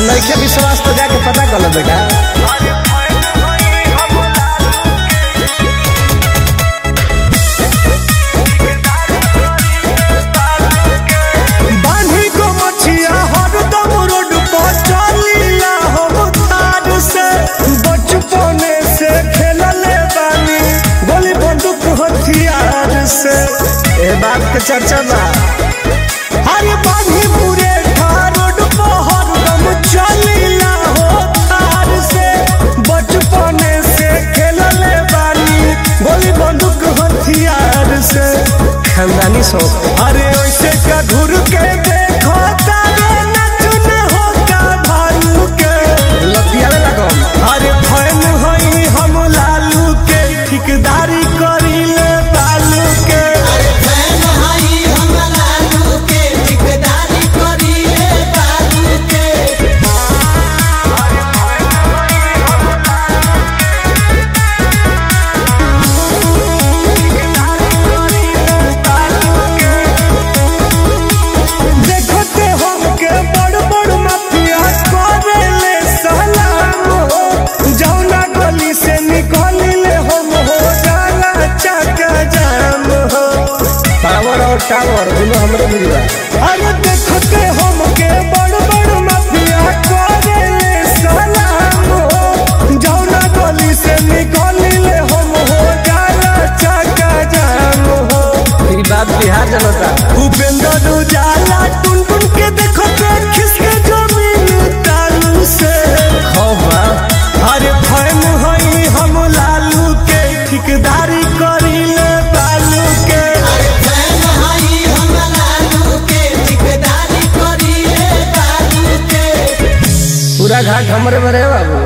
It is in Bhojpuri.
नइखे विश्वास तो जाके पता कर लो बेटा बांधी को मछिया हरदम रोड पर चलीला हम तार से बचपने से खेलले बानी गोली बंदूक हथियार से ए बात के चर्चा बा अरे बांधी पूरे रोड पर हरदम चलीला हो तार से बचपने से खेलले बानी गोली बंदूक हथियार से खानदानी शौक अरे ऐसे का घूर के देखो तारे नचन होता भालू के लतियावे लागम अरे फैन हई हम लालू के ठिकदारी करीले बालू के देखते हमके बड़ बड़ माफिया करेले सलाम हो जौना गली से निकलिले हम हो जाला चका जाम हो पावर और टावर दोनों हमरे मिलवा अरे देखते हमके बड़ बड़ माफिया करेले सलाम हो जौना गली से निकलिले हम हो जाला चका जाम हो ई बात बिहार जनता उपेंद्र उजाला टुन टुन के देखो तो खिसके जमीन तालू से खौफ बा अरे फैन हई हम लालू के ठिकदारी करीले बालू के पूरा घाट हमरे में रहे बाबू